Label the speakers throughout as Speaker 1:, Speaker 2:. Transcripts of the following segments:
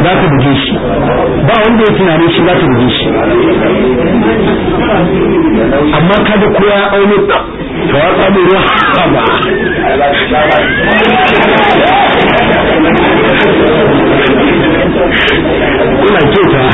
Speaker 1: za ta buge shi ba wanda ya tunanin shi za ta buge shi amma kada ko ya aune ta to ya samu ruwa ba kuna kyauta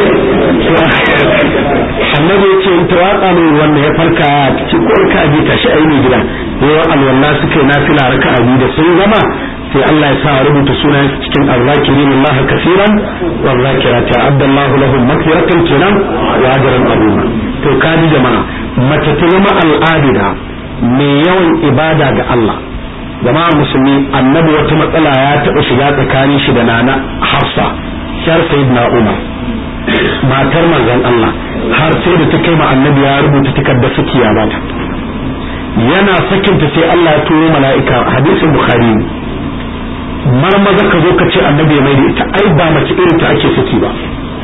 Speaker 1: annabi ya ce in ta watsa mai wanda ya farka cikin korka ji ta shi aini gida yawan alwala suka yi nafila raka abi da sun gama sai Allah ya sa rubuta sunan cikin arzakirin Allah kaseeran wa zakirati abdallahu lahum maghfiratan kenan wa ajran azima to kaji jama'a mace ta zama al'adida mai yawan ibada ga Allah jama'a musulmi annabi wata matsala ya taɓa shiga tsakanin shi da nana Hafsa shar sayyidina Umar matar manzon Allah har sai da ta kai ma annabi ya rubuta takardar sakiya ba ta yana sakinta sai Allah ya turo mala'ika hadisin bukhari marmaza ka zo ka ce annabi ya mai da ita ai ba mace irin ta ake saki ba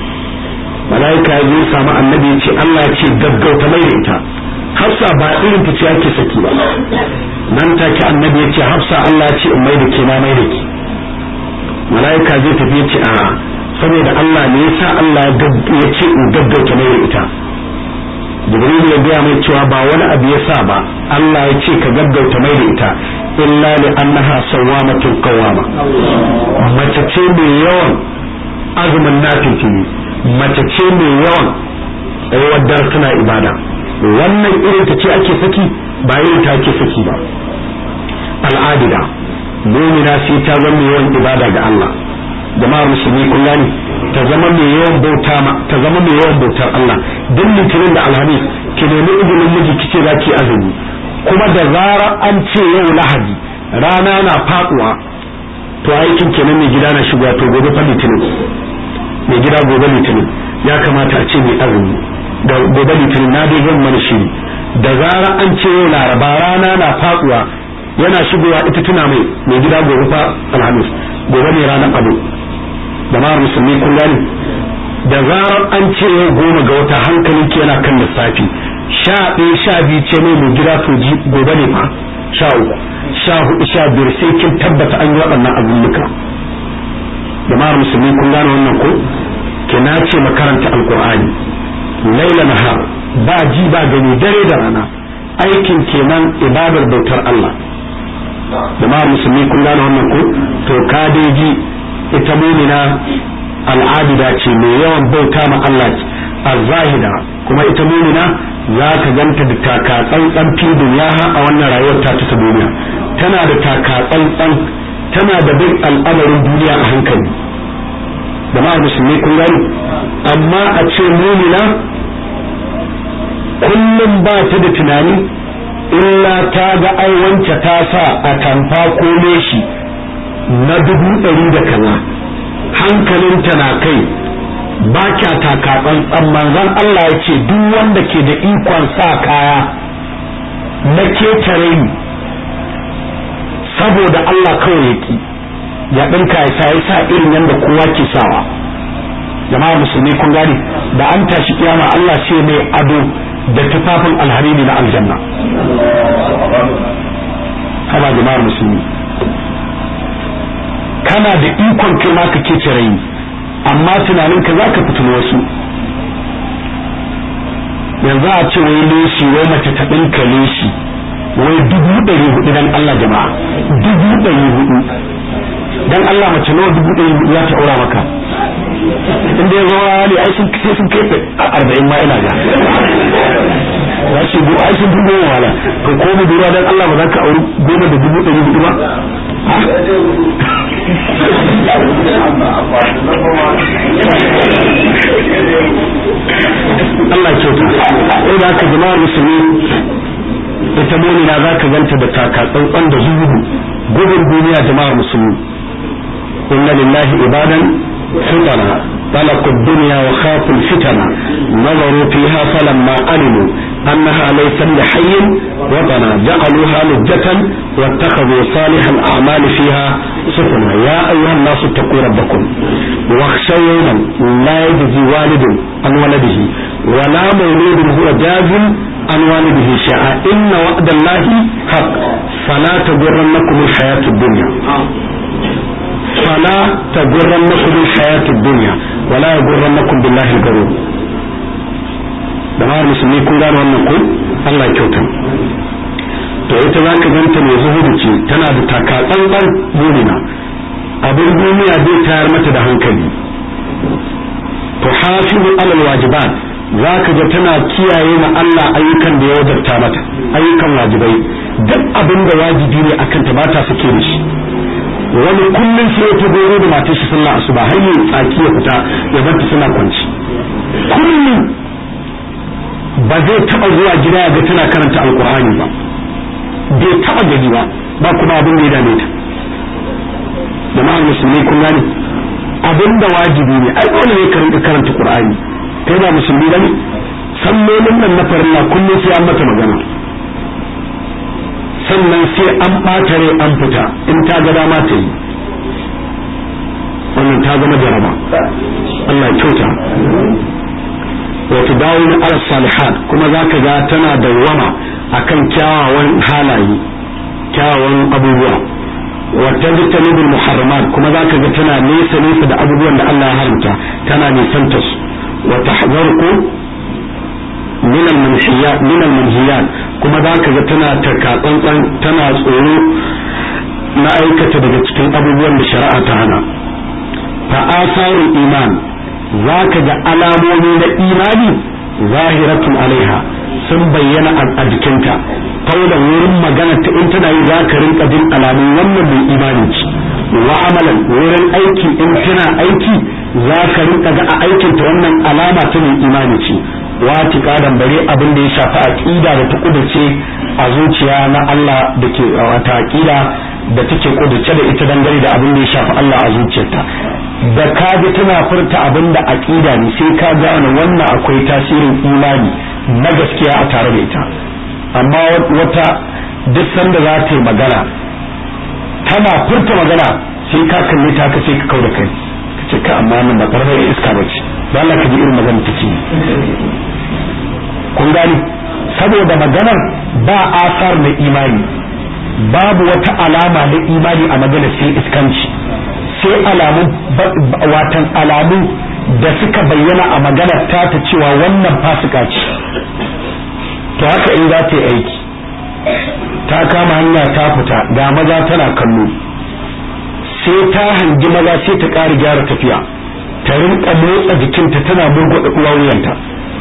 Speaker 1: mala'ika ya zo samu annabi ya ce Allah ya ce gaggauta mai da ita hafsa ba irin ta ce ake saki ba nan take annabi ya ce hafsa Allah ya ce in mai da ke na mai da ki mala'ika zai tafi ya ce a'a saboda Allah ne yasa Allah ya ce in gaggauta mai da ita jibril ya gaya mai cewa ba wani abu ya sa ba Allah ya ce ka gaggauta mai da ita illa li annaha sawwamatun qawama mace ce mai yawan azumin nafilfili mace ce mai yawan tsayuwar dar suna ibada wannan irin ta ce ake saki ba irin ta ake saki ba al'adida mumina sai ta zama yawan ibada ga Allah jama'ar musulmi kun gani ta zama mai yawan bauta ta zama mai yawan bautar Allah duk litinin da alhamis ki nemi izinin miji kice za ki azumi kuma da zarar an ce yau lahadi rana na faduwa to aikin kenan mai gida na shiga to gobe fa litinin mai gida gobe litinin ya kamata a ce mai azumi da gobe litinin na dai zan mana shiri da zarar an ce yau laraba rana na faduwa yana shigowa ita tuna mai mai gida gobe fa alhamis gobe ne ranar abu jama'ar musulmi kun gani da zarar an ce yau goma ga wata hankalin ke yana kan lissafi sha ɗaya sha biyu ce mai mai gida to ji gobe ne fa sha uku sha hudu sha biyar sai kin tabbata an yi waɗannan abulluka jama'ar musulmi kun gane wannan ko ke na ce makaranta alkur'ani laila nahar ba ji ba gani dare da rana aikin kenan ibadar bautar Allah jama'ar musulmi kun gane wannan ko to ka dai ji ita mumina al'adida ce mai yawan bauta ma Allah az-zahida kuma ita mumina za ka ganta da taka tsantsan fi duniya a wannan rayuwar ta ta duniya tana da taka tsantsan tana da bin al'amarin duniya a hankali jama'ar musulmi kun gani amma a ce mumina kullum ba ta da tunani illa ta ga ai wance ta sa a tamfa ko leshi na dubu ɗari da kaza hankalinta na kai ba kya taka tsantsan manzon Allah ya ce duk wanda ke da ikon sa kaya na ketare ni saboda Allah kawai ya ki ya ɗinka ya sa ya sa irin yadda kowa ke sawa jama'a musulmi kun gane da an tashi kiyama Allah ce mai ado da tufafin alharini na aljanna haba jama'ar musulmi kana da ikon kai ma ka kece rai amma tunanin ka zaka fitino wasu yanzu a ce wai leshi wai mace ta ɗinka leshi wai dubu ɗari hudu dan Allah jama'a dubu ɗari hudu dan Allah mace nawa dubu ɗari hudu za ta aura maka inda ya zama hali ai sun sai sun kai arba'in ma ina ga za su go ai sun fi goma wala ka ko mu dura dan Allah ba za ka auri goma da dubu ɗari hudu ba Allah kyauta sai da aka jama'ar musulmi ita mumina za ka ganta da taka tsantsan da zuhudu gudun duniya jama'ar musulmi inna lillahi ibadan فتنا طلقوا الدنيا وخافوا الفتن نظروا فيها فلما علموا أنها ليس لحي وطنا جعلوها لجة واتخذوا صالح الأعمال فيها سفنا يا أيها الناس اتقوا ربكم واخشوا يوما لا يجزي والد عن ولده ولا مولود هو جاز عن والده شيئا إن وعد الله حق فلا تغرنكم الحياة الدنيا fala tagurrannakum alhayatud dunya wala yagurrannakum billahi al-garur da ma musulmi kun gane wannan ko Allah ya kyauta to ita za ka ganta mai zuhudu ce tana da takatsantsan mumina abin duniya zai tayar mata da hankali to hafizu alal wajibat za ka ga tana kiyaye ma Allah ayyukan da ya wajabta mata ayyukan wajibai duk abin da wajibi ne akan ta ba ta sake da shi wani kullum sai ta goro da matar shi sallah asuba har yi tsaki ya fita ya bar ta suna kwanci kullum ba zai taba zuwa gida ya ga tana karanta alkur'ani ba bai taba gani ba ba kuma abin da ya dame ta jama'ar musulmi kun gane abin da wajibi ne ai dole ne ka rinka karanta qur'ani kai ba musulmi bane sallolin nan na farilla kullum sai an mata magana sannan sai an ɓata rai an fita in ta ga dama ta yi wannan ta zama jaraba Allah kyauta wata dawo na ala salihat kuma za ka ga tana dawwama akan kyawawan halaye kyawawan abubuwa wata jitanibul muharramat kuma za ka ga tana nesa nesa da abubuwan da Allah ya haramta tana nisanta su wata hazarku min al-manhiyat min al-manhiyat kuma za ka ga tana takatsantsan tana tsoro na aikata daga cikin abubuwan da shari'a ta hana fa asarul iman za ka ga alamomi na imani zahiratun alaiha sun bayyana a jikinta kaulan wurin magana ta in tana yi za ka rinka jin alamun wannan mai imani ce wa amalan wurin aiki in tana aiki za ka rinka ga a aikinta wannan alama ta mai imani ce wati kadan bare abin da ya shafi aqida da ta kudace a zuciya na Allah da ke wata aqida da take kudace da ita dangane da abin da ya shafi Allah a zuciyarta da ka ji tana furta abin da aqida ne sai ka gane wannan akwai tasirin imani na gaskiya a tare da ita amma wata duk sanda za ta yi magana tana furta magana sai ka kalle ta ka sai ka kau da kai ka ce ka amma nan ba karfar iska ba ce ba Allah ka ji irin magana ta ce kun gani saboda maganar ba asar na imani babu wata alama na imani a magana sai iskanci sai alamu watan alamu da suka bayyana a maganar ta ta cewa wannan fasika ce to haka in za ta yi aiki ta kama hanya ta fita ga maza tana kallo sai ta hangi maza sai ta ƙara gyara tafiya ta rinka motsa jikinta tana murgwada wuyanta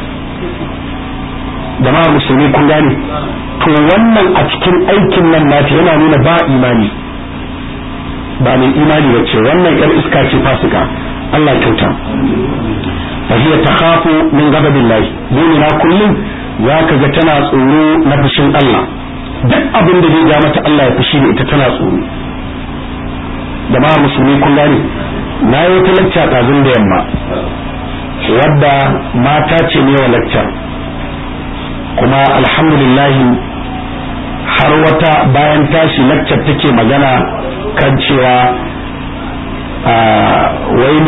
Speaker 1: jama'a musulmi kun gane to wannan a cikin aikin nan nata yana nuna ba imani ba mai imani ba ce wannan yar iska ce fasika Allah kyauta fa hiya takhafu min ghadabillahi mu'mina kullum zaka ga tana tsoro na fushin Allah duk abin da zai ja mata Allah ya fushi da ita tana tsoro jama'a musulmi kun gane na yi wata lacca ɗazun da yamma wadda mata ce ne wa lacca kuma alhamdulillahi har wata bayan tashi laccar take magana kan cewa wai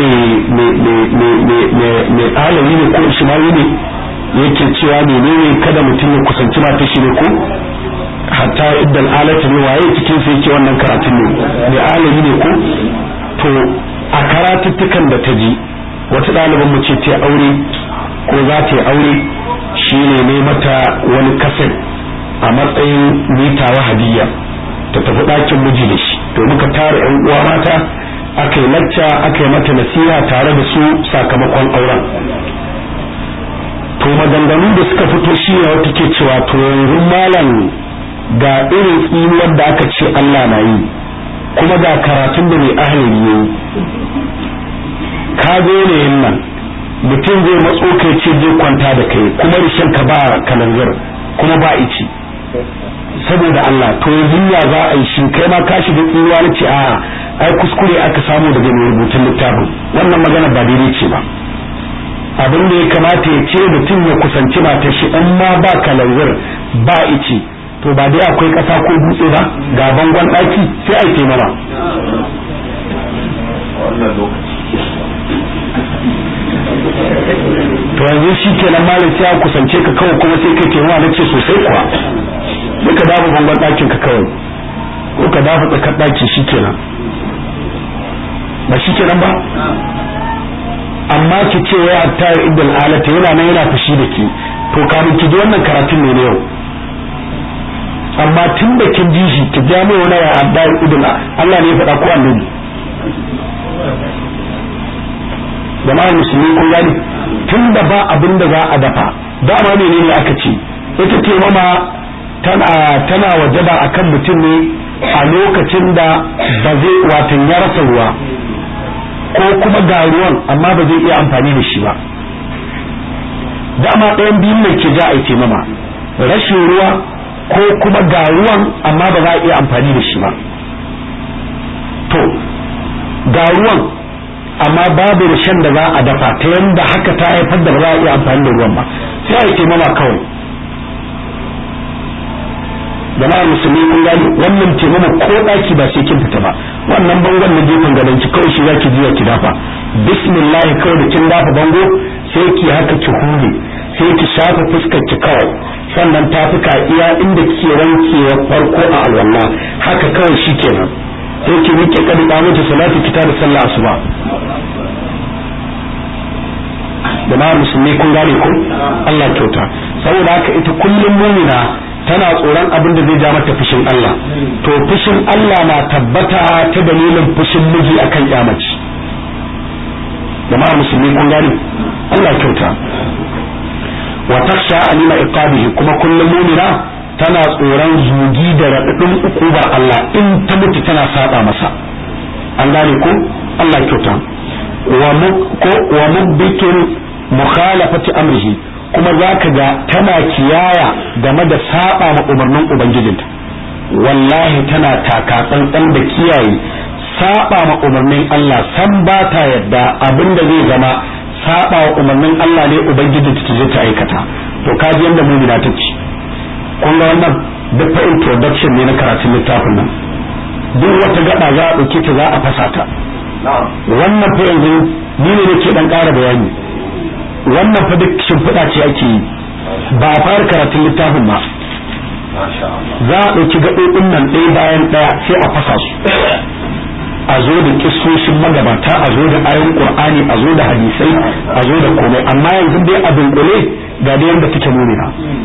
Speaker 1: mai alawi ne ko ishmawi ne yake cewa menene kada mutum ya kusanci mata shi ne ko hatta idan alata ne waye cikin sai yake wannan karatun ne mai alawi ne ko to a karatuttukan da ta ji wata ɗaliban mu ce ta aure ko za ta yi aure shi ne ne mata wani kaset a matsayin mitawa hadiyya ta tafi ɗakin miji da shi to muka tara yan uwa mata aka yi lacca aka yi mata nasiha tare da su sakamakon auren to maganganu da suka fito shi ne wata ke cewa to yanzu malam ga irin tsinuwar da aka ce Allah na yi kuma ga karatun da mai ahalin yi ka zo ne yin nan mutum zai matso kai ce zai kwanta da kai kuma rishin ka ba kalanzir kuma ba ici saboda Allah to yanzu ya za a yi shi kai ma ka shiga tsinuwa na ce a ai kuskure aka samu daga mai rubutun littafin wannan magana ba daidai ce ba abin da ya kamata ya ce mutum ya kusanci matar shi in ma ba kalanzir ba ici to ba dai akwai ƙasa ko dutse ba ga bangon ɗaki sai a yi mana to yanzu shi kenan malam sai a kusance ka kawai kuma sai kai ke na ce sosai kuwa sai ka dafa bangon ɗakin ka kawai ko ka dafa tsakar ɗaki shi kenan ba shi kenan ba amma ki ce ya ta idul alata yana nan yana fushi da ki to kamin ki ji wannan karatun ne na yau amma tun da kin ji shi ki ja mai wani ya adda idul Allah ne ya faɗa ko annabi jama'ar musulmi kun gani tun da ba abin da za a dafa dama ne ne aka ce ita ce mama tana tana wajaba akan mutum ne a lokacin da ba zai watan ya rasa ruwa ko kuma ga ruwan amma ba zai iya amfani da shi ba dama ɗayan biyun ne ke ja a yi mama rashin ruwa ko kuma ga ruwan amma ba za a iya amfani da shi ba to ga ruwan amma babu rashin da za a dafa ta yanda haka ta haifar da ba za a iya amfani da ruwan ba sai a yi taimama kawai jama'ar musulmi kun gani wannan taimama ko daki ba sai kin fita ba wannan bangon na gefen gadon ki kawai shi zaki jiya ki dafa bismillah kawai da kin dafa bango sai ki haka ki hure sai ki shafa fuskar ki kawai sannan tafuka iya inda kike wankewa farko a alwala haka kawai shikenan sai ki rike kadi da mata salatu kita da sallah asuba jama'ar musulmi kun gane ko Allah kyauta saboda haka ita kullum mumina tana tsoron abin da zai ja mata fushin Allah to fushin Allah na tabbata ta dalilin fushin miji akan yamaci jama'ar musulmi kun gane Allah kyauta wa taksha alima iqabihi kuma kullum mumina tana tsoron zugi da raɗaɗin ukubar Allah in ta mutu tana saba masa an gane ko Allah kyauta wa mubbikin mukhalafati amrihi kuma za ka ga tana kiyaya game da saba ma umarnin ubangijinta wallahi tana taka tsantsan da kiyaye saba ma umarnin Allah san ba ta yadda abin da zai zama saba wa umarnin Allah ne ubangijinta ta je ta aikata to kaji yanda mumina ta ce kun ga wannan duk fa introduction ne na karatun littafin nan duk wata gaba za a dauke ta za a fasa ta wannan fa yanzu ni ne nake dan ƙara bayani wannan fa duk shimfiɗa ce ake yi ba a fara karatun littafin ba za a ɗauki gaɓoɓin nan ɗaya bayan ɗaya sai a fasa su a zo da kissoshin magabata a zo da ayon qur'ani a zo da hadisai a zo da komai amma yanzu dai a dunkule ga da yanda take mumina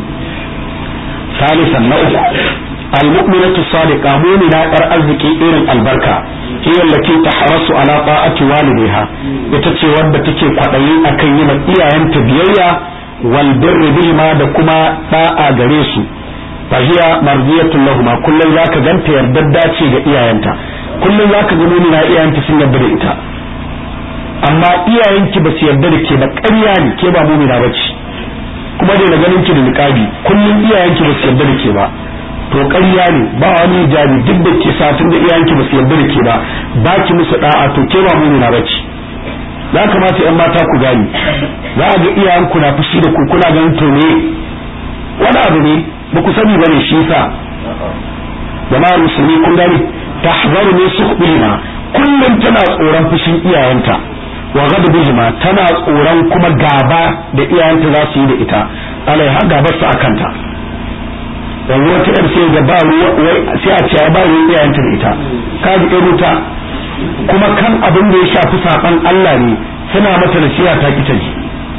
Speaker 1: salisan na uku المؤمنة الصادقة مؤمنة ار arziki irin albarka هي التي تحرص على طاعة والدها itace wadda take kwadayi akan yi iyayenta biyayya wal birri bihima da kuma da'a gare su fa hiya mardiyatun lahuma kullun zaka ganta yardadda ce ga iyayenta kullun zaka ga mu'mina iyayenta sun yarda da ita amma iyayenki ba su yarda da ke ba ƙarya ne ke ba mu'mina bace kuma dai na ganin ki da niqabi kullun iyayenki ba su yarda da ke ba to ƙarya ne ba wani hijabi duk da ke satin da iyayenki ba su yarda da ke ba ba ki musu da'a to ke ba mu na bace ya kamata yan mata ku gani za a ga iyayenku na fushi da ku kuna ganin to ne wani abu ne ba ku sani bane shi yasa jama'ar musulmi kun gani tahzaru ne sukhbihima kullum tana tsoron fushin iyayenta wa ghadabihima tana tsoron kuma gaba da iyayenta za su yi da ita alaiha gabar su akanta yanzu wata yar sai ga ba wai sai a ce ba ruwan iyayenta da ita ka ji ɗan wuta kuma kan abin da ya shafi saban Allah ne suna mata nasiha ta kita ji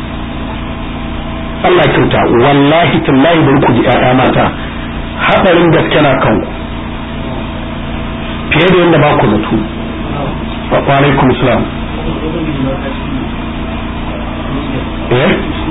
Speaker 1: Allah kyauta wallahi tallahi da ku ji ƴaƴa mata haɗarin gaske na kanku fiye da yadda ba ku zato wa alaikum salam eh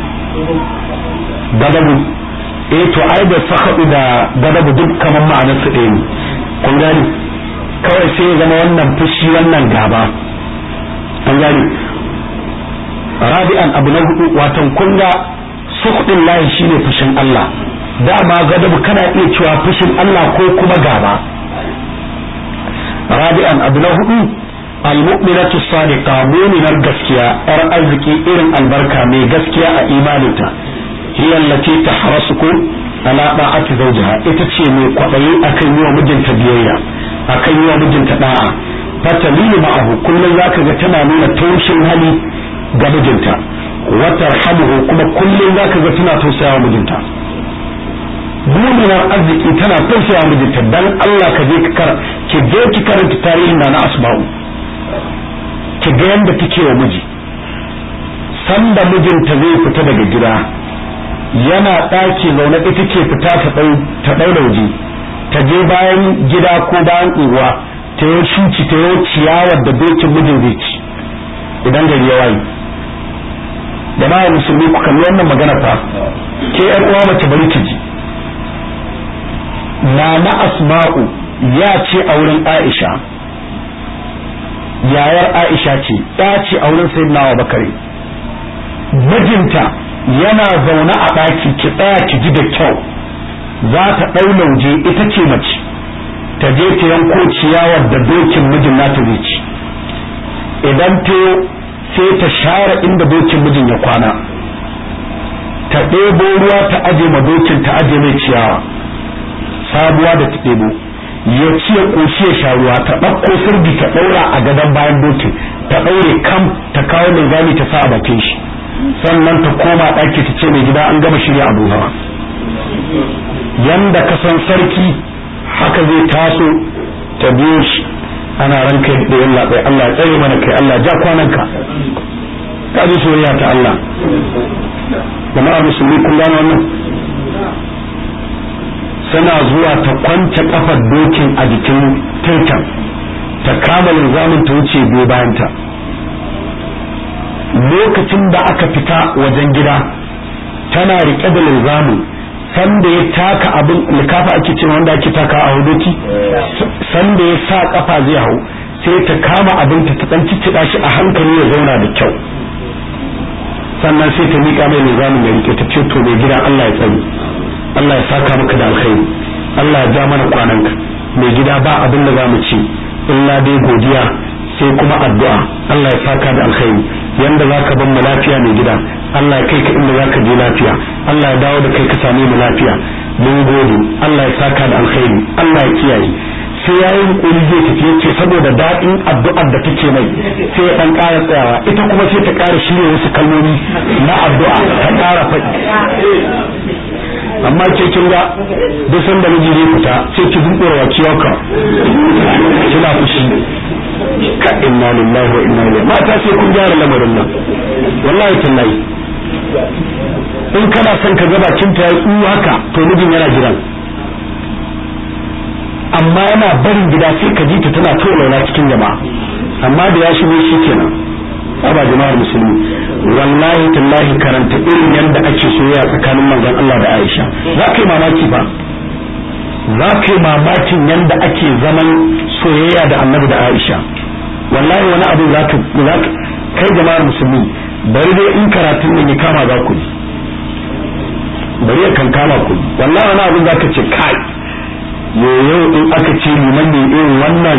Speaker 1: gadabu eh to ai da sakadu da gadabu duk kamar ma'anar su ɗaya ne kun gani kawai sai ya zama wannan fushi wannan gaba an gani rabi'an abu na hudu watan kun ga sukhdin lahi shine fushin Allah dama gadabu kana iya cewa fushin Allah ko kuma gaba rabi'an abu na hudu almu'minatu sadiqa mu'minar gaskiya yar arziki irin albarka mai gaskiya a imaninta hiya allati tahrasuku ala da'ati zawjiha ita ce mai kwaɗayi akan yi wa mijinta biyayya akan yi wa mijinta da'a fatalilu ma'ahu kullum zaka ga tana nuna taushin hali ga mijinta wa tarhamuhu kuma kullum zaka ga tana tausayawa mijinta muminar arziki tana tausayawa mijinta dan Allah ka je ka ki je ki karanta tarihin na asba'u ki ga yanda take wa miji sanda mijinta zai fita daga gida yana ɗaki zaune ita ke fita ta ɗaura waje ta je bayan gida ko bayan unguwa ta yi shuci ta yi ciyawar da dokin mijin zai ci idan gari ya waye da na musulmi ku kalli wannan magana fa ke yar uwa mace bari ki ji na na asma'u ya ce a wurin aisha yayar aisha ce ya ce a wurin sayyidina wa bakari mijinta yana zaune a ɗaki ki tsaya ki ji da kyau za ta ɗau lauje ita ce mace ta je ta yanko ciyawar da dokin mijin nata zai ci idan ta sai ta share inda dokin mijin ya kwana ta ɗebo ruwa ta aje ma dokin ta aje mai ciyawa sabuwa da ta ɗebo ya ci ya ƙoshi ya sha ruwa ta ɗauko sirdi ta ɗaura a gadon bayan dokin ta ɗaure kam ta kawo mai gani ta sa a bakin shi sannan ta koma ɗaki ta ce mai gida an gama shirya abu hawa yanda ka san sarki haka zai taso ta biyo shi ana ranka da yin labai Allah tsaye mana kai Allah ja kwananka ka ji soyayya ta Allah jama'ar musulmi kun gano wannan sana zuwa ta kwance kafar dokin a jikin taitan ta kama linzamin ta wuce biyo bayanta lokacin da aka fita wajen gida tana rike da linzamin sanda ya taka abin likafa ake cewa wanda ake taka a hudoki sanda ya sa kafa zai hau sai ta kama abin ta ta dan ciccida shi a hankali ya zauna da kyau sannan sai ta mika mai nizamin ya rike ta ce to mai gida Allah ya tsare Allah ya saka maka da alkhairi Allah ya ja mana kwananka mai gida ba abin da zamu ci illa dai godiya sai kuma addu'a Allah ya saka da alkhairi yanda zaka ban mu lafiya mai gida Allah ya kai ka inda zaka je lafiya Allah ya dawo da kai ka same mu lafiya mun gode Allah ya saka da alkhairi Allah ya kiyaye sai yayi hukuri zai tafi yace saboda daɗin addu'ar da take mai sai ya dan ƙara tsayawa ita kuma sai ta ƙara shirye wasu kalmomi na addu'a ta ƙara faɗi amma ke kin ga duk sanda miji zai fita sai ki buɗe wa kiyauka kina fushi ka inna lillahi wa inna ilaihi mata sai kun gyara lamarin nan wallahi tallahi in kana son ka ga bakin ta yi haka to mijin yana jiran amma yana barin gida sai ka ji ta tana tolauna cikin jama'a amma da ya shigo shi kenan aba jama'ar musulmi wallahi tallahi karanta irin yadda ake soyayya tsakanin manzon Allah da Aisha za ka yi mamaki ba za ka yi mamakin yadda ake zaman soyayya da annabi da Aisha wallahi wani abu za ka kai jama'ar musulmi bari dai in karatun nan ya kama za ku bari ya kan kama ku wallahi wani abu za ka ce kai yoyo in aka ce liman ne irin wannan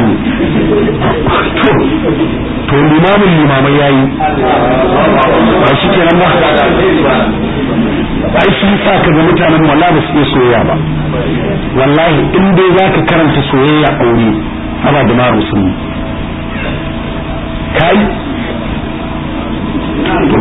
Speaker 1: to limamin limamai yayi ba shi kenan ba ai shi sa ka ga mutanen wallahi ba su iya soyayya ba wallahi in dai za ka karanta soyayya aure ana da maru sun kai to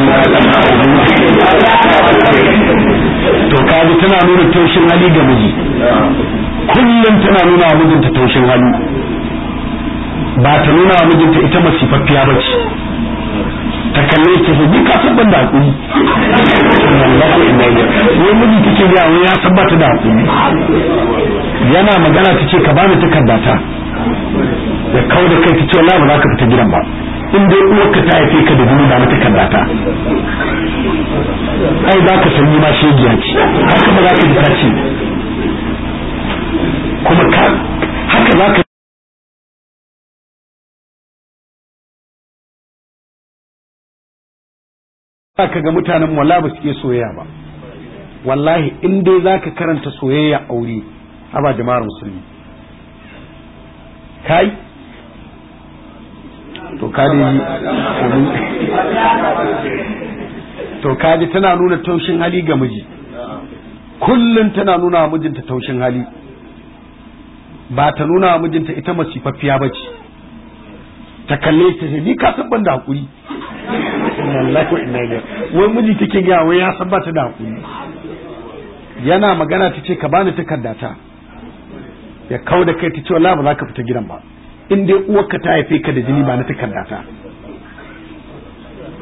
Speaker 1: to kaji tana nuna taushin hali ga miji kullum tana nuna wa mijinta taushin hali ba ta nuna wa mijinta ita masifaffiya ba ce ta kalle ta ce ni ka san ban da hakuri wallahi inna ilaihi wai miji take ga wai ya san ba ta da hakuri yana magana ta ce ka bani takarda ta ya kawo da kai ta ce wallahi ba za ka fita gidan ba in dai uwarka ta haife ka da jini ba na takarda ta ai za ka san ni ma shegiya ce haka ba za ka ji ta ce kuma ka haka za ka ka ga mutanen wala ba su iya soyayya ba wallahi in dai za ka karanta soyayya aure haba jama'ar musulmi kai to kaji to kaji tana nuna taushin hali ga miji kullum tana nuna wa mijinta taushin hali ba ta nuna wa mijinta ita masifaffiya ba ce ta kalle ta ce ni ka san ban da hakuri wallahi wa inna ilaihi wai miji take ga wai ya san ba ta da hakuri yana magana ta ce ka bani takardata ya kau da kai ta ce wallahi ba za ka fita gidan ba in dai uwarka ta haife ka da jini ba na takardata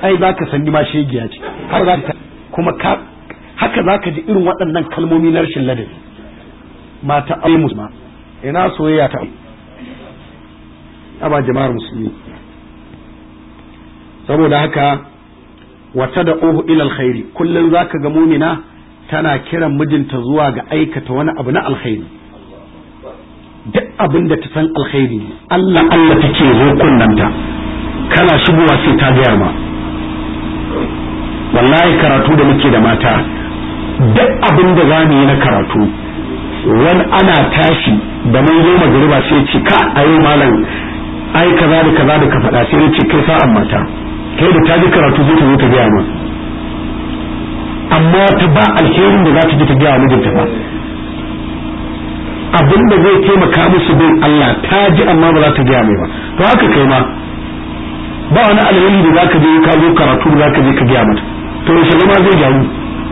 Speaker 1: ai za ka sanni ma shegiya ce har za ka kuma ka haka za ka ji irin waɗannan kalmomi na rashin ladabi mata ai musulma ina soyayya ta aba jama'ar musulmi saboda haka wata da ohu ilal khairi kullum za ka ga mumina tana kiran mijinta zuwa ga aikata wani abu na alkhairi duk abin da ta san alkhairi Allah Allah take zo kunnanta kana shigowa sai ta gaya ma wallahi karatu da muke da mata duk abin da za mu yi na karatu wani ana tashi da mun zo magariba sai ce ka ayo malam ai kaza da kaza da ka faɗa sai ya ce kai sa'an mata kai da ta ji karatu zai ta zo ta gaya ma amma ta ba alherin da za ta ji ta gaya mijinta ba abin da zai taimaka musu bin Allah ta ji amma ba za ta gaya mai ba to haka kai ma ba wani alheri da za ka je ka zo karatu da za ka je ka gaya mata to yaushe zama zai gyaru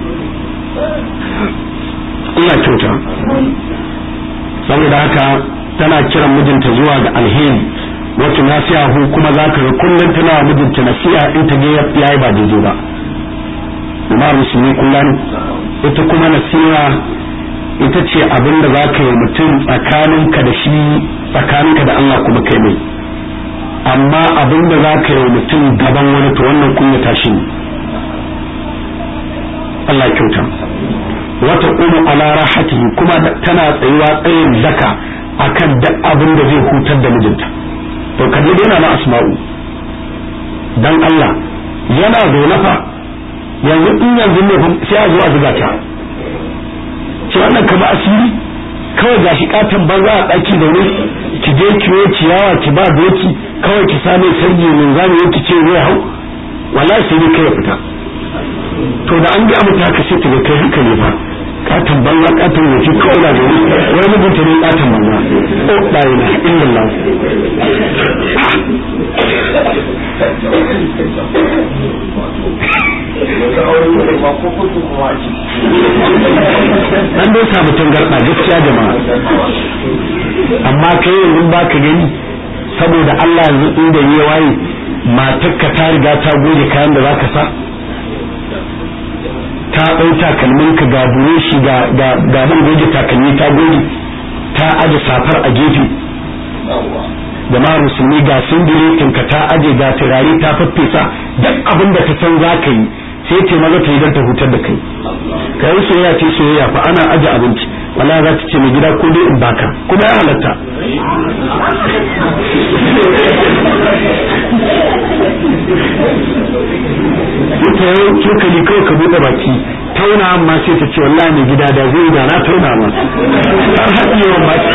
Speaker 1: Allah kyauta saboda haka tana kiran mijinta zuwa ga alheri wacce nasiha kuma za ka ga kullum tana wa mijinta nasiha in ta je ya yi ba daidai ba jama'ar musulmi kullum ita kuma nasiha ita ce abin da za ka yi mutum tsakaninka da shi tsakaninka da Allah kuma kai mai amma abin da za ka yi mutum gaban wani to wannan kunya tashi ne Allah ya kyauta wata kuma ala rahatihi kuma tana tsayuwa tsayin daka akan duk abin da zai hutar da mijinta to kalli yana na asma'u dan Allah yana zaune fa yanzu in yanzu ne sai a zo a zuga ta ce wannan kama asiri kawai ga shi katon banza a ɗaki da wuri ki je kiwo ciyawa ki ba doki kawai ki same sanyi min zamu yanki ce zai hau wallahi sai dai kai ya fita to da an ga mata haka sai ta ga kai haka ne ba katon banza katon wofi kawai da wuri wai mijinta ne katon banza o la ilaha illallah an dai samu tangarɗa gaskiya jama'a amma kai yanzu ba ka gani saboda Allah yanzu inda ya waye matarka ta riga ta goge kayan da za ka sa ta ɗau takalminka ga buroshi ga ga man goge takalmi ta goge ta aje safar a gefe jama'ar musulmi ga singiletin ka ta aje ga turare ta faffesa duk abin da ta san za ka yi sai ce maza ta yi don ta hutar da kai ka yi soyayya ce soyayya fa ana aje abinci wala za ta ce mai gida ko dai in baka kuma ya halatta ta yau cokali kawai ka buɗe baki tauna amma sai ta ce wallahi mai gida da zai da na tauna ma har haɗi yawan baki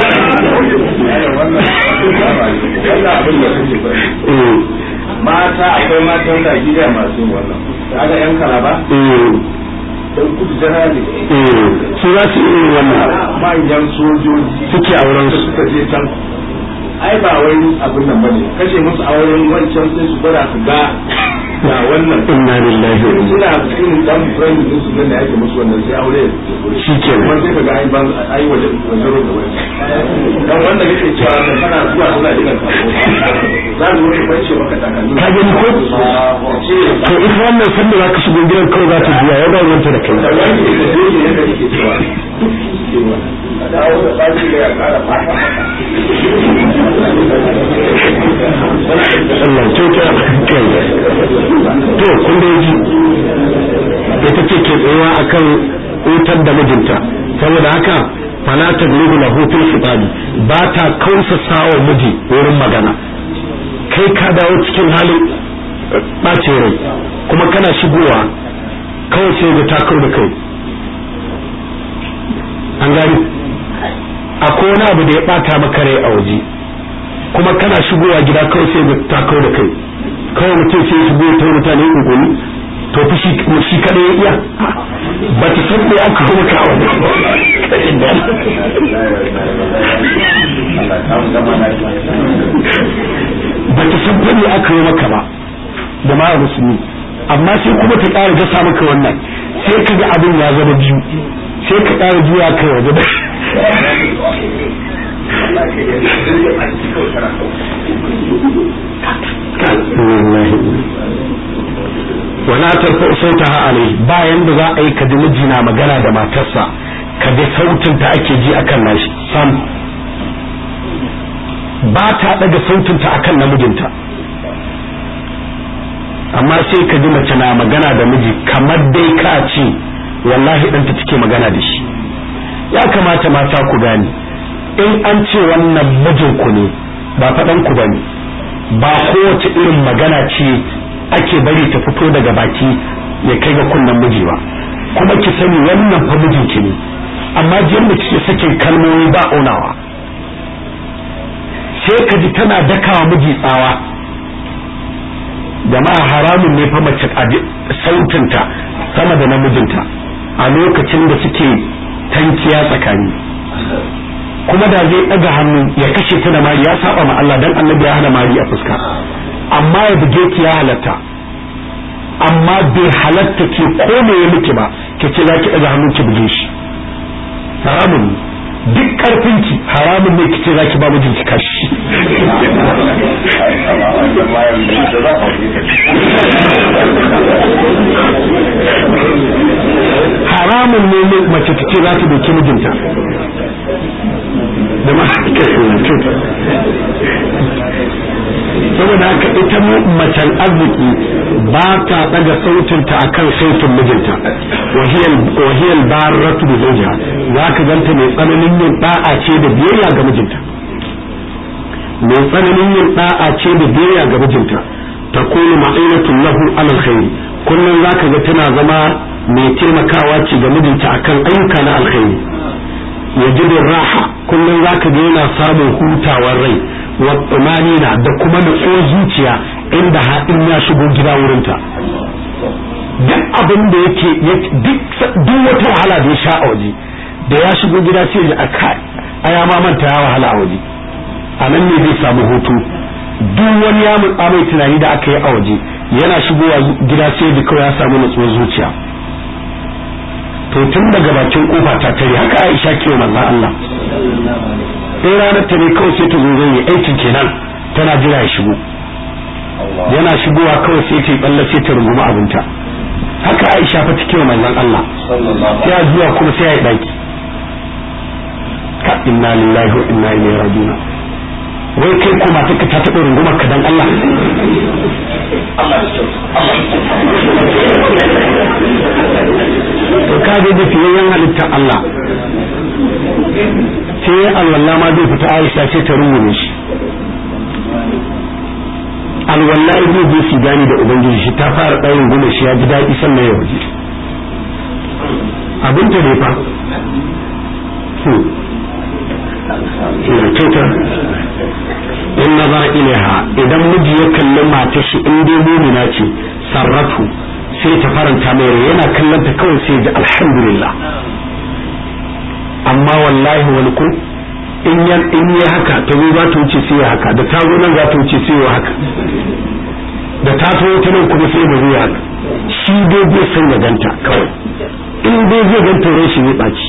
Speaker 2: mata akwai mata wanda a gida masu wannan da aka yan kalaba don kudu jana ne
Speaker 1: su za su yi wannan
Speaker 2: manyan sojoji
Speaker 1: suke auren su
Speaker 2: suka je can ai ba wai abin nan bane kashe musu auren wancan sai su gwada su ga ga wannan
Speaker 1: inna lillahi wa inna
Speaker 2: suna cikin dan friend din su nan da ake musu wannan sai aure
Speaker 1: Shi kenan.
Speaker 2: kuma sai kaga ai ban ai waje waje da wani dan wanda kake cewa da kana zuwa suna jiran ka za su yi bace maka takalmi
Speaker 1: Ka gani ko?
Speaker 2: ce
Speaker 1: to ita wannan sanda za ka shigo gidan kawai za ta juya ya ba wanta da kai
Speaker 2: da wani da yake yadda yake cewa a dawo da baki da ya kara fata
Speaker 1: Allah kyauta kai to kun da ji ita ce ke tsayawa akan utar da mijinta saboda haka fala taglubu lahu fil khitabi ba ta kausa sawa miji wurin magana kai ka dawo cikin halin ɓace rai kuma kana shigowa kawai sai ga takar da kai an gani akwai wani abu da ya ɓata maka rai a waje kuma kana shigowa gida kawai sai ga takar da kai kawai mutum sai shigo ta mutane ungulu to fi shi shi kada ya iya ba ta san me aka kuma ka wani ba ta san me aka yi maka ba da ma musulmi amma sai kuma ta ƙara gasa maka wannan sai ka ga abin ya zama biyu sai ka ƙara juya kai waje da wala tarfa sautaha alai bayan da za a yi kaji miji na magana da matarsa ka bi sautin ta ake ji akan nashi sam ba ta daga sautin ta akan namijinta amma sai ka ji mace na magana da miji kamar dai ka ce wallahi ɗanta take magana da shi ya kamata mata ku gane in an ce wannan mijinku ne ba faɗan ku bane ba kowace irin magana ce ake bari ta fito daga baki ya kai ga kunnen miji ba kuma ki sani wannan fa mijinki ne amma jin da kike sakin kalmomi ba onawa sai ka ji tana dakawa miji tsawa jama'a haramun ne fa mace sautinta sama da namijinta a lokacin da suke tankiya tsakani kuma da zai ɗaga hannu ya kashe ta da mari ya saba ma Allah dan annabi ya hana mari a fuska amma ya buge ki ya halatta amma bai halatta ke ko me ya miki ba ke ce zaki ɗaga hannu ki buge shi haramun duk karfin ki haramun ne ki ce zaki ba mijinki kashi haramun ne mace ta ce za ta doki mijinta da ma saboda haka ita macen arziki ba ta daga sautinta akan sautin mijinta wahiyar barratu da zojiya za ka ganta mai tsananin yin da'a ce da biyayya ga mijinta mai tsananin yin da'a ce da biyayya ga mijinta ta kunu ma'ainatun lahu alal khairi kullum za ka ga tana zama mai taimakawa ce ga mijinta akan ayyuka na alkhairi ya raha kullum za ka ga yana samun hutawar rai wa tsumanina da kuma nutsuwar zuciya inda haɗin ya shigo gida wurinta duk abin da yake duk wata wahala da ya sha a waje da ya shigo gida sai ya aka aya ma manta ya wahala a waje a nan ne zai samu hutu duk wani ya mutsa mai tunani da aka yi a waje yana shigowa gida sai da kawai ya samu nutsuwar zuciya to tun daga bakin kofa ta tare haka Aisha ke wa manzon Allah sai ranar ta ne kawai sai ta zo zai aikin kenan tana jira ya shigo yana shigowa kawai sai ta balla sai ta runguma abinta haka Aisha fa take wa manzon Allah sai zuwa kuma sai ya daki ka inna lillahi wa inna ilaihi raji'un wai kai kuma take ta taɓa rungumar ka dan Allah to ka ga fiyayyen halittar Allah sai alwala ma zai fita Aisha ce ta rungume shi alwala zai je shi gani da ubangiji shi ta fara ɗaurin gume shi ya ji daɗi sannan ya waje abin ta ne fa kyauta in nazar ilaiha idan miji ya kalli mata shi in dai mumina ce sarratu sai ta faranta mai rai yana kallon ta kawai sai ji alhamdulillah amma wallahi wani ku in ya in ya haka ta zo za ta wuce sai ya haka da ta zo nan za ta wuce sai ya haka da ta so ta nan kuma sai ba zai haka shi dai zai san ya ganta kawai in dai zai ganta rai shi zai ɓaci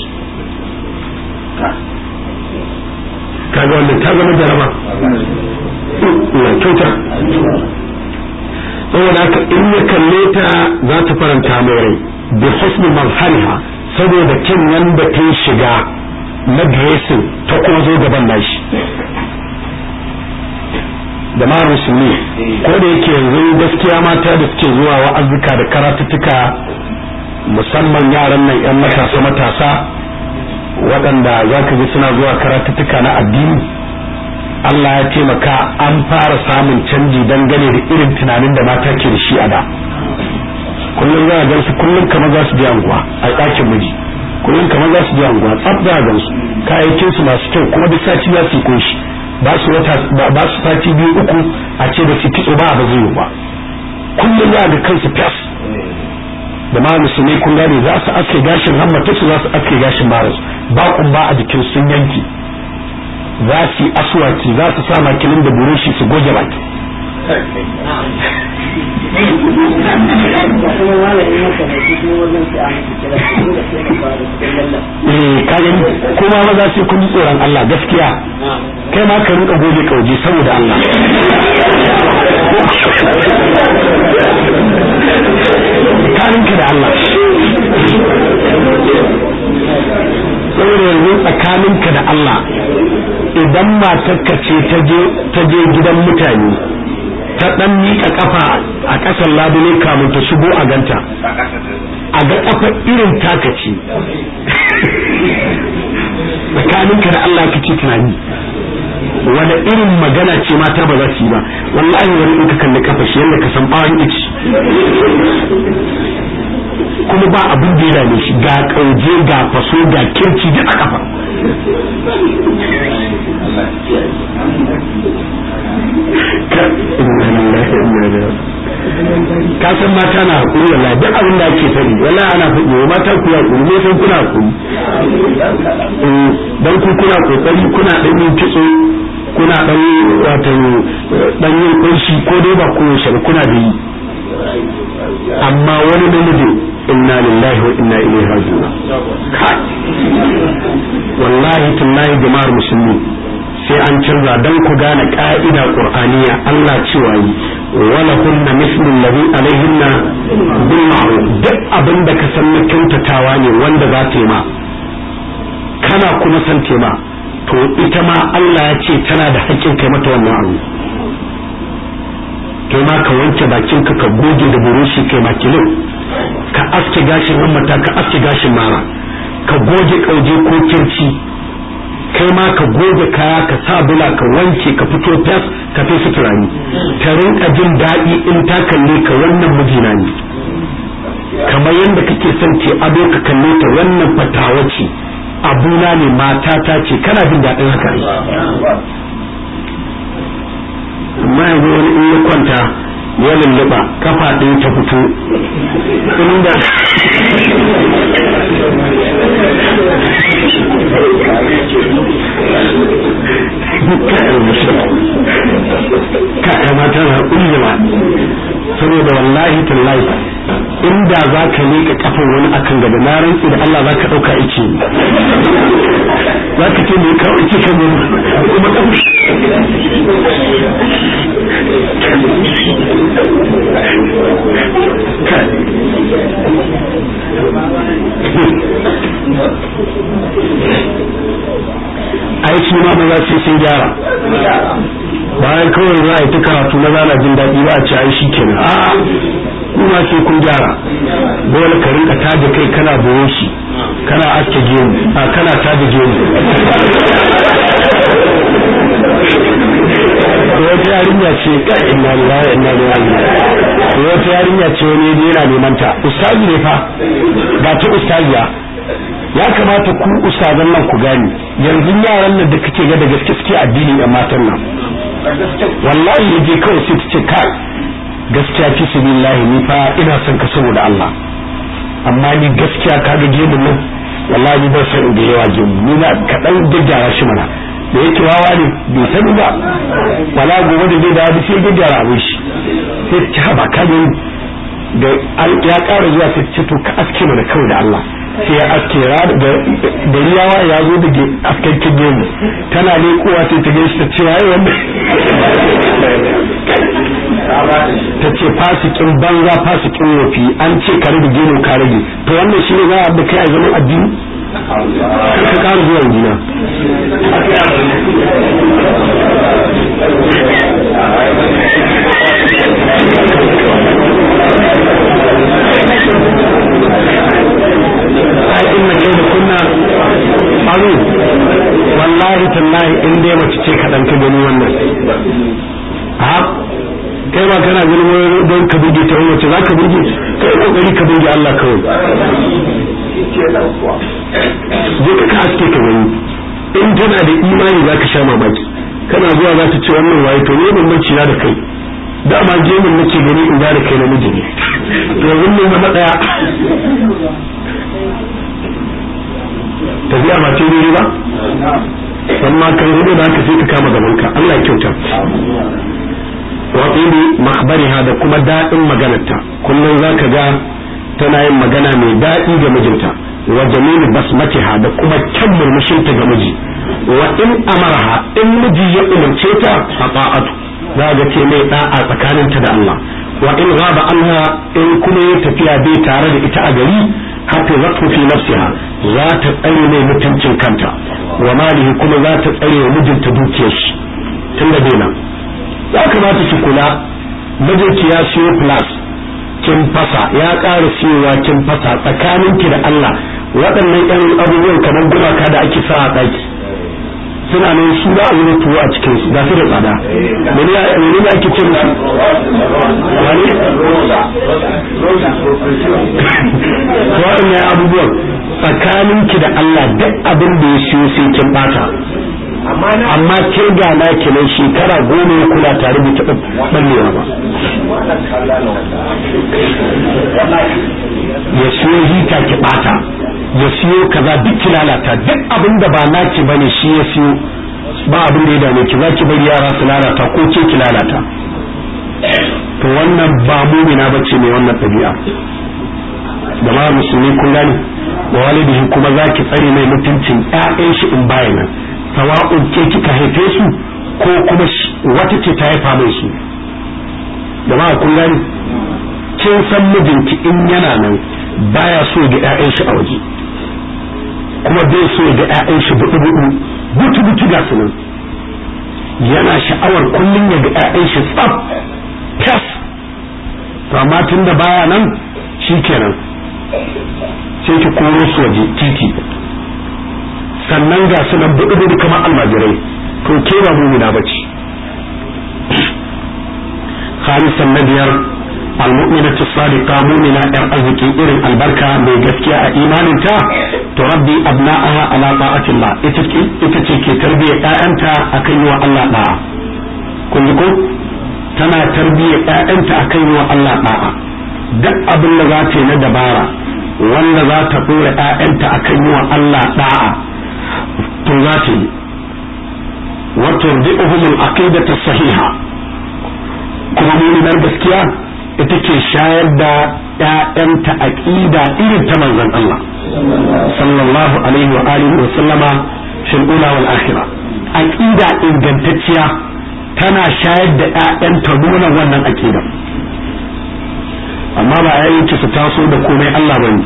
Speaker 1: kaga wannan ta zama jaraba na kyauta saboda haka in ya kalle ta za ta faranta mai rai bi husni mazhariha saboda kin wanda ta shiga na dressing ta kuma zo gaban nashi da ma musulmi ko da yake yanzu gaskiya mata da suke zuwa wa'azuka da karatuttuka musamman yaran nan 'yan matasa matasa waɗanda za ka ji suna zuwa karatuttuka na addini Allah ya taimaka an fara samun canji dangane da irin tunanin da mata ke da shi a da kullum za a gan su kullum kamar za su je anguwa a ɗakin miji kullum kamar za su je anguwa tsaf za a gan su kayayyakin su masu kyau kuma duk sati za su yi kunshi ba su wata ba su sati biyu uku a ce da su kitso ba ba zai yi ba kullum za a ga kansu fes da ma musulmai kun gane za su aske gashin hammata su za su aske gashin maras ba ba a jikin sun yanki za su yi aswaki za su sa makilin da burushi su goge baki eh kaga kuma maza sai kun ji tsoron Allah gaskiya kai ma ka rinka goge kauje saboda Allah tsakaninka da Allah idan matarka ce ta je gidan mutane ta dan miƙa kafa a ƙasar labule kamun ta shigo a ganta a ga kafa irin taka ce tsakaninka da Allah kake tunani wani irin magana ce mata ba za su yi ba wallahi wani in ka kalli kafa shi yadda ka san bawon ici kuma ba abin da ya dame shi ga kauje ga faso ga kirci duk a kafa ka san mata na hakuri wala duk abin da ake sani wala ana faɗi wa mata ku ya hakuri ne san kuna hakuri dan ku kuna kokari kuna dan yin kitso kuna dan wato dan yin kunshi ko dai ba ku shi kuna da yi amma wani namiji inna lillahi wa inna ilaihi raji'un kai wallahi tallahi jama'ar musulmi sai an canza dan ku gane ka'ida qur'aniya Allah cewa yi wala kunna mislu alladhi alaihinna bil ma'ruf duk abin da ka san na kyautatawa ne wanda za ta yi ma kana kuma san tema to ita ma Allah ya ce tana da haƙƙin kai mata wannan abu kai ma ka wanke bakin ka ka goge da burushi kai makilin ka aske gashin hammata ka aske gashin mara ka goge kauje ko kirci kai ma ka goge kaya ka sa bula ka wanke ka fito fes ka fi suturani ta rinka jin daɗi in ta kalle ka wannan mijina ne kamar yadda kake son ce ado ka kalle ta wannan fatawa ce abuna ne matata ce kana jin daɗin haka amma yanzu wani in ya kwanta ya lulluɓa kafa ɗaya ta fito inda ka mata na ƙullima saboda wallahi tallahi inda za ka leƙa kafin wani akan gaba na rantsi da Allah za ka ɗauka ice za ka ce mai kawo ice kan kuma ai su ma maza sai sun gyara bayan kawai za a yi ta karatu maza na jin daɗi ba a ci ai shi kenan a kuma sai kun gyara dole ka rinka taje kai kana boye shi kana aske gemu a kana taje gemu wata yarinya ce kai inna lillahi inna ilaihi raji'un wata yarinya ce wani yana neman ta ustazi ne fa ga ta ustaziya ya kamata ku ustazan nan ku gani yanzu yaran nan da kake ga da gaske suke addini a matan nan wallahi yaje kawai sai ta ce kai gaskiya fi sabilillahi ni fa ina son ka saboda Allah amma ni gaskiya ka ga gemun nan wallahi ni ban san da yawa gemu ni na kadan gyara shi mana da yake wawa ne bai sani ba wala gobe da zai dawo sai ya gyara abin shi sai ta haba ka ga da ya ƙara zuwa sai ce to ka aske mana kawai da Allah sai ya aske da riyawa ya zo da askakken gemu tana leƙowa sai ta gaishe ta ce waye wannan ta ce fasikin banza fasikin wofi an ce ka rage gemu ka rage to wannan shi ne za a da kai a zaman addini ka ƙara zuwa jina ai inna kai da kunna faru wallahi tallahi in dai mace ce kaɗan ka gani wannan a kai ba kana ganin wani don ka buge ta wani wace za ka buge kai kokari ka buge Allah kawai je ka ka aske ka gani in tana da imani za ka sha mamaki kana zuwa za ta ce wannan waye to ne bambanci na da kai dama gemun nake gani in da kai namiji ne to yanzu mun zama daya tafiya ba ce ne ba amma kan hudu da haka sai ka kama gaban ka Allah ya kyauta wa tsibi makhbariha da kuma daɗin maganarta kullum zaka ga tana yin magana mai daɗi ga mijinta wa jamilu basmatiha da kuma kyan murmushinta ga miji wa in amaraha in miji ya umarce ta a ta'atu za ga ce mai da'a tsakaninta da Allah wa in ghaba anha in kuma ya tafiya bai tare da ita a gari hatta zatu fi nafsiha za ta tsare mai mutuncin kanta wa malihi kuma za ta tsare wa mijinta dukiyar shi tun da nan ya kamata ki kula mijinki ya siyo plus kin fasa ya ƙara siyowa kin fasa tsakaninki da Allah waɗannan ƴan abubuwan kamar gumaka da ake sa a ɗaki suna nan su za a yi tuwo a cikin su ga su da tsada mene ne ake cin su wani waɗannan abubuwan tsakaninki da Allah duk abin da ya siyo sai kin bata amma ke ga na kenan shekara goma ya kula tare da taɓa ɓallewa ba ya siyo hita ki bata ya siyo kaza duk ki lalata duk abin da ba naki bane shi ya siyo ba abin da ya dame ki za ki bari yara su lalata ko ke ki lalata to wannan ba mumina bace mai wannan ɗabi'a da ma musulmi kun gani wa walidihi kuma za ki tsare mai mutuncin ƴaƴan shi in bayana sawa'un ke kika haife su ko kuma wata ce ta haifa mai su da ma kun gani kin san mijinki in yana nan baya so ga ƴaƴan shi a waje kuma bai so ga ƴaƴan shi buɗu buɗu butu butu ga su nan yana sha'awar kullum ya ga ƴaƴan shi tsaf tas to amma tun da baya nan shikenan sai ki koro su waje titi sannan ga su nan buɗu buɗu kamar almajirai to ke ba mumina bace khalisan na biyar المؤمنة الصادقة مؤمنة أر أزكي إرن البركة بجسكيا إيمانتا تربي أبناءها على طاعة الله إتتكي تربية أنت أكيوا الله لا كلكم تنا تربية أنت أكيوا الله لا duk abin da za ta yi na dabara wanda za ta ɗora ‘ya'yanta a kan yi wa Allah ɗa'a to za ta yi wato bi'uhumul aqidata sahiha kuma muminar gaskiya ita ke shayar da ‘ya'yanta aƙida irin ta manzon Allah sallallahu alaihi wa alihi wa sallama fil ula wal akhira aqida ingantacciya tana shayar da ‘ya'yanta nuna wannan aqida amma ba yayin ki su taso da komai Allah bane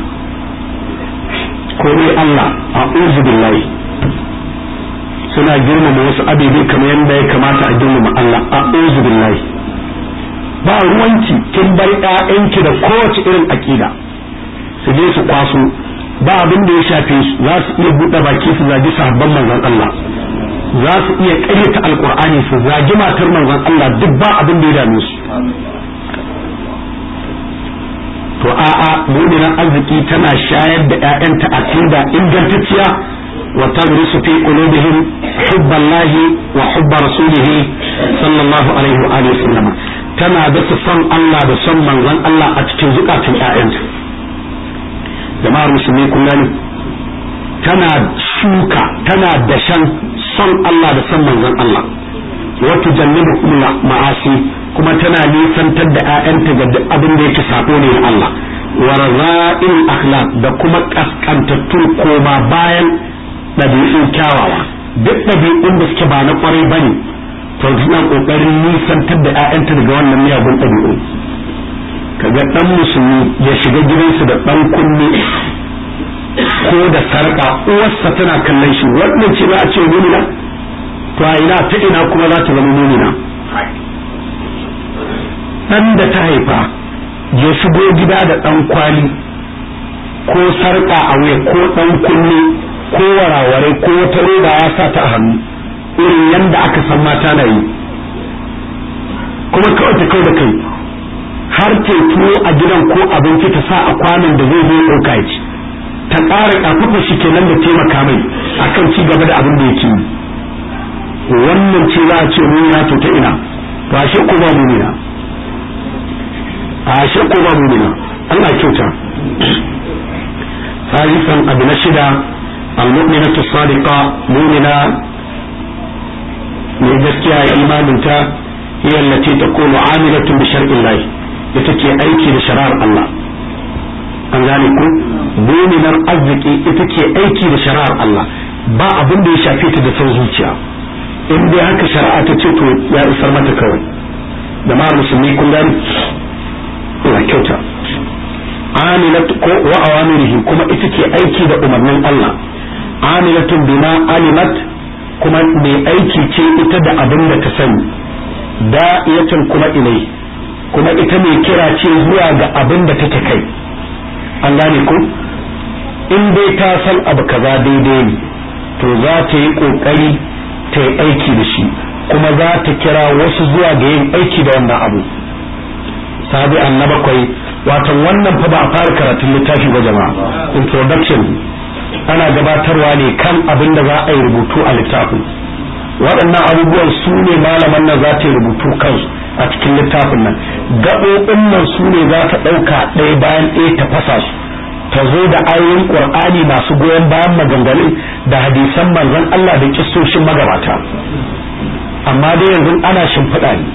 Speaker 1: komai Allah a'udhu billahi suna girmama wasu abubuwa kamar yadda ya kamata a girmama Allah a'udhu billahi ba ruwanki kin bar ƴaƴanki da kowace irin aƙida su je su kwaso ba abin da ya shafe su za su iya buɗe baki su zagi sahabban manzon Allah za su iya ƙaryata alƙur'ani su zagi matar manzon Allah duk ba abin da ya dame su to a'a mu'minan arziki tana shayar da ƴaƴanta aqida ingantacciya wa tadrisu fi qulubihim hubballahi wa hubba rasulihi sallallahu alaihi wa alihi wasallam tana dasa son Allah da son manzon Allah a cikin zukatun ƴaƴanta jama'ar musulmi kun gani tana shuka tana dashan son Allah da son manzon Allah wa tujannibu ma'asi kuma tana nisantar da ƴaƴanta ga duk abin da yake sabo ne na Allah wa raza'il akhlaq da kuma kaskantattun koma bayan ɗabi'un kyawawa duk ɗabi'un da suke ba na kwarai bane to suna kokarin nisantar da ƴaƴanta daga wannan miyagun ɗabi'u kaga dan musulmi ya shiga gidansu da dan kunne ko da sarƙa uwarsa tana kallon shi wannan ce za a ce mumina to a ina ta ina kuma za ta zama mumina dan da ta haifa ya shigo gida da dan kwali ko sarƙa a wuya ko dan kunne ko waraware ko wata roba ya sa ta a hannu irin yadda aka san mata na yi kuma kawai ta kai da kai har ke tuwo a gidan ko abinci ta sa a kwanan da zai zo ɗauka ya ci ta ƙara ƙafafa shi kenan da taimaka mai akan ci gaba da abin da yake yi wannan ce za a ce mumina to ta ina to ashe ko ba mumina ashe ko ba mumina Allah kyauta ثالثا أبن شدة المؤمنة الصادقة مؤمنة mai gaskiya ya imaninta hiya allati takunu amilatun bi shar'i Allah ita ke aiki da shari'ar Allah an gane ku muminar arziki ita ke aiki da shari'ar Allah ba abin da ya shafe ta da son zuciya in dai haka shari'a ta ce to ya isar mata kawai da ma musulmi kun gani ina kyauta amilat ko wa awamirihi kuma ita ke aiki da umarnin Allah amilatun bima alimat kuma mai aiki ce ita da abin da ta sani da'iyatun kuma ilai kuma ita mai kira ce zuwa ga abin da take kai an gane ku in dai ta san abu kaza daidai ne to za ta yi kokari ta yi aiki da shi kuma za ta kira wasu zuwa ga yin aiki da wannan abu sabi na bakwai watan wannan fa ba a fara karatun littafi ba jama'a introduction ana gabatarwa ne kan abin da za a yi rubutu a littafin waɗannan abubuwan su ne malaman nan za ta yi rubutu kansu a cikin littafin nan gaɓoɓin nan su ne za ta ɗauka ɗaya bayan ɗaya ta fasa su ta zo da ayoyin ƙur'ani masu goyon bayan maganganun da hadisan manzon Allah da kissoshin magabata amma dai yanzu ana shimfiɗa ne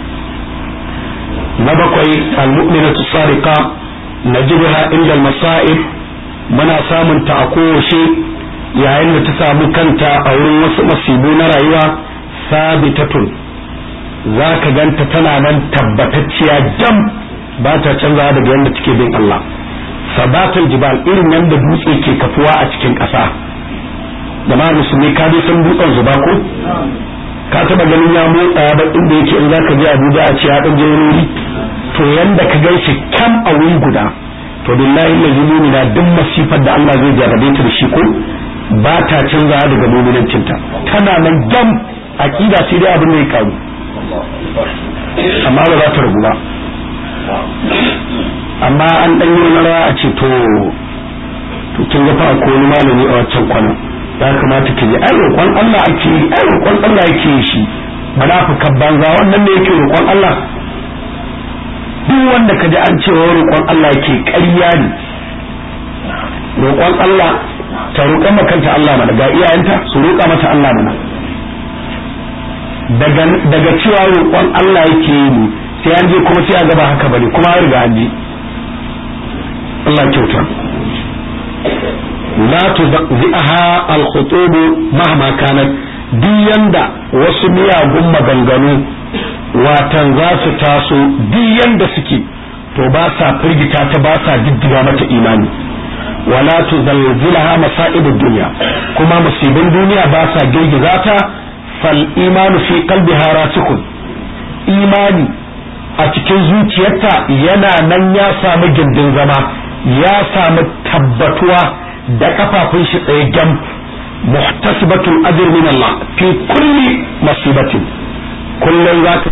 Speaker 1: na bakwai al-mu'minatu sadiqa najidha inda al-masa'ib muna samun ta a kowace yayin da ta samu kanta a wurin wasu masibu na rayuwa sabitatun za ka ganta tana nan tabbatacciya jam ba ta canzawa daga yadda take bin Allah sabatul jibal irin yadda dutse ke kafuwa a cikin ƙasa da musulmi ka dai san dutsen zuba ko ka taba ganin ya motsa ba inda yake in zaka je Abuja a ce ya dan je wuri to yanda ka gan shi kam a wuri guda to billahi la yumina duk masifar da Allah zai jarrabe ta da shi ko ba ta canza daga mu'minancin ta tana nan gam aqida sai dai abin da ya karu amma ba za ta rabu ba amma an dan yi wani rawa a ce to to kin ga fa ko wani malami a wancan kwana ya kamata ki ji ai roƙon Allah ake yi ai roƙon Allah yake yi shi munafikan banza wannan ne yake roƙon Allah duk wanda ka ji an cewa roƙon Allah yake ƙarya ne roƙon Allah ta roƙon makanta Allah mana ga iyayenta su roƙa mata Allah mana daga daga cewa roƙon Allah yake yi ne sai an je kuma sai a gaba haka bane kuma an riga an ji Allah kyauta la tuzaqzi'aha al-khutub mahma kanat duk yanda wasu miyagun maganganu watan za su taso duk yanda suke to ba sa firgita ta ba sa diddiga mata imani wala tuzalzilaha masa'ib ad-dunya kuma musibin duniya ba sa girgiza ta fal imanu fi qalbiha rasikun imani a cikin zuciyarta yana nan ya samu gindin zama ya samu tabbatuwa da kafafun shi tsaye gam muhtasibatul ajr min Allah fi kulli masibatin kullun zaka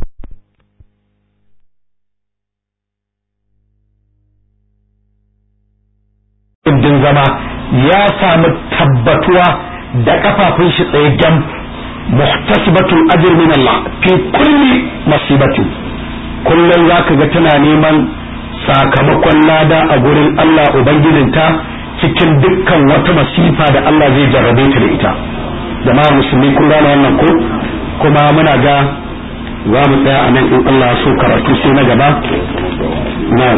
Speaker 1: din zama ya samu tabbatuwa da kafafun shi tsaye gam muhtasibatul ajr min Allah fi kulli masibatin kullun zaka ga tana neman sakamakon lada a gurin Allah ubangijinta cikin dukkan wata masifa da Allah zai jarrabe ta da ita jama'a musulmi kun gane wannan ko kuma muna ga za mu tsaya a nan in Allah so karatu sai na gaba na'am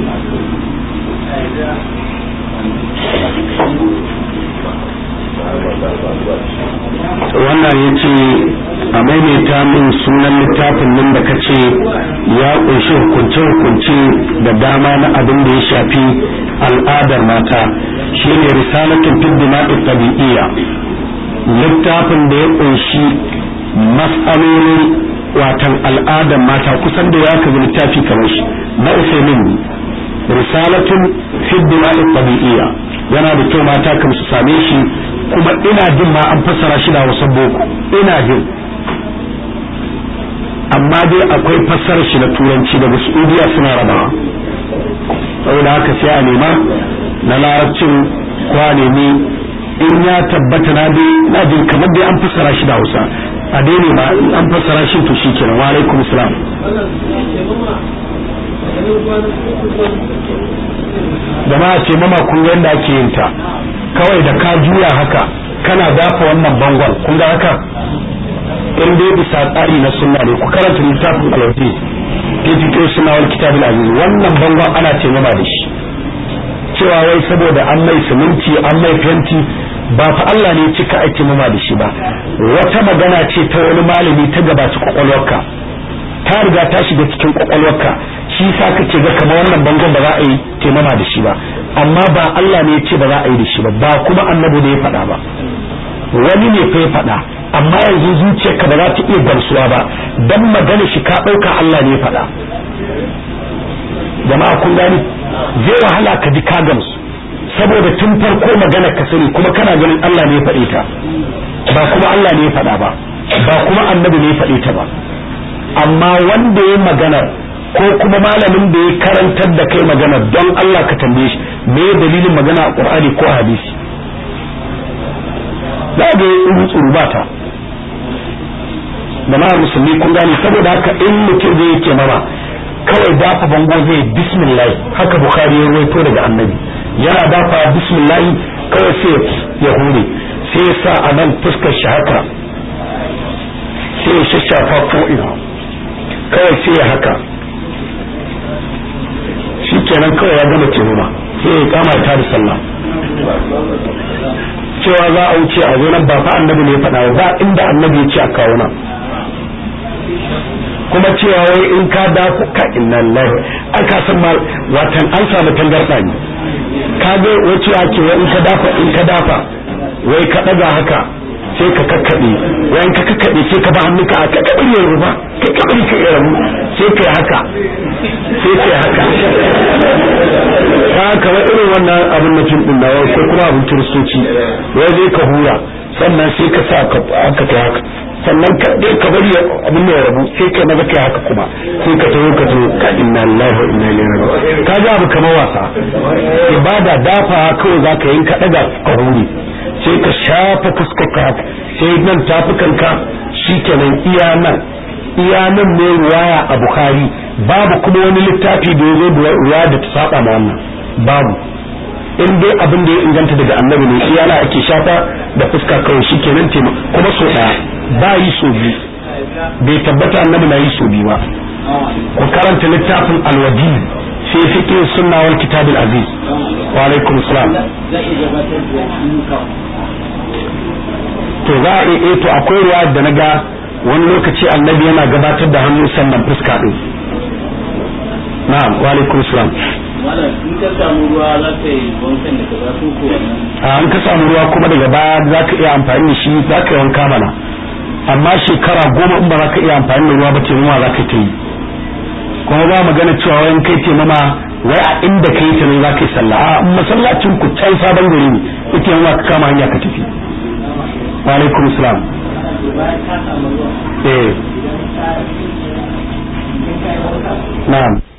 Speaker 1: wannan ya ce a maimaita min sunan littafin nan da kace ya kunshi hukunce-hukunce da dama na abin da ya shafi al'adar mata shine risalatun fiddima'i tabi'iyya littafin da ya kunshi mas'alolin watan al'adar mata kusan da ya kaga littafi kamar shi na usaimin risalatun fiddima'i tabi'iyya yana da kyau mata kan su same shi kuma ina jin ma an fassara shi da wasan boko ina jin amma dai akwai fassarar shi na turanci daga saudiya suna rabawa saboda haka sai a nema na larabcin kwa nemi in ya tabbata na dai na jin kamar dai an fassara shi da hausa a dai ne ba in an fassara shi to shi kenan wa alaikum salam jama'a ce mama kun ga yadda ake yin ta kawai da ka juya haka kana dafa wannan bangon kun ga haka in dai bisa tsari na sunna ne ku karanta littafin alwafi ke fito suna wani kitabul aziz wannan bangon ana ce mama da shi cewa wai saboda an mai siminti an mai fenti ba fa Allah ne cika ake mama da shi ba wata magana ce ta wani malami ta gabaci kwakwalwarka ta riga ta shiga cikin kwakwalwarka shi sa kake ga kamar wannan bangon ba za a yi taimama da shi ba amma ba Allah ne ya ce ba za a yi da shi ba ba kuma annabi ne ya faɗa ba wani ne fa ya faɗa amma yanzu zuciyarka ba za ta iya gamsuwa ba dan magana shi ka ɗauka Allah ne ya faɗa jama'a kun gani zai wahala ka ji ka gamsu saboda tun farko magana ka sani kuma kana ganin Allah ne ya faɗe ta ba kuma Allah ne ya faɗa ba ba kuma annabi ne ya faɗe ta ba amma wanda ya magana ko kuma malamin da ya karantar da kai magana don Allah ka tambaye shi me dalilin magana a Qur'ani ko hadisi za ga yi tsuru ba ta jama'ar musulmi kun gane saboda haka in mutum zai yake mama kawai dafa bango zai bismillah haka bukhari ya ruwaito daga annabi yana dafa bismillah kawai sai ya hure sai ya sa a nan fuskar shi haka sai ya shashafa ko ina kawai sai ya haka shi kenan kawai ya gama tuhuma sai ya kama ta da sallah cewa za a wuce a zo nan ba fa annabi ne ya faɗa ba inda annabi ya ce a kawo nan kuma cewa wai in ka dafa ka inna lillahi aka san ma watan an samu tangarda ne ka ga wace ake wai in ka dafa in ka dafa wai ka daga haka sai ka kakkaɓe wayan ka kakkaɓe sai ka ba hannunka a kakkaɓe ya ruba kai kakkaɓe ka ya rabu sai kai haka sai kai haka ka kamar irin wannan abin na fim din nawa ko kuma abin kiristoci wai zai ka hura sannan sai ka sa ka haka kai haka sannan ka dai ka bari abin ya rabu sai kai maza kai haka kuma sai ka taho ka taho ka inna lillahi wa inna ilaihi raji'un ka ga abu kamar wasa ibada dafa kawai zaka yin ka daga ka hure sai ka shafa fuskarka haka sai nan tafukanka shikenan iya nan iya nan ne ruwaya a bukhari babu kuma wani littafi da ya zo da ruwaya da ta saba ma wannan babu in dai abin da ya inganta daga annabi ne iya na ake shafa da fuska kawai shikenan tema kuma so daya ba yi so biyu bai tabbata annabi na yi so biyu ba ku karanta littafin alwadi fi fiqh sunna wal kitab al aziz wa alaikum salam to za a iya to akwai ruwa da na ga wani lokaci annabi yana gabatar da hannu sannan fuska din na'am wa alaikum salam
Speaker 3: in ka samu ruwa za ka yi wankan da ka zafi ko
Speaker 1: a an ka samu ruwa kuma daga baya za ka iya amfani da shi za ka yi wanka mana amma shekara goma in ba za ka iya amfani da ruwa ba taimama za ka ta yi kuma ba magana cewa wayan kai taimama wai a inda ka yi ta ne za ka yi sallah a masallacin ku can sabon gari ne ita yamma ka kama hanya ka tafi wa alaikum salam eh na'am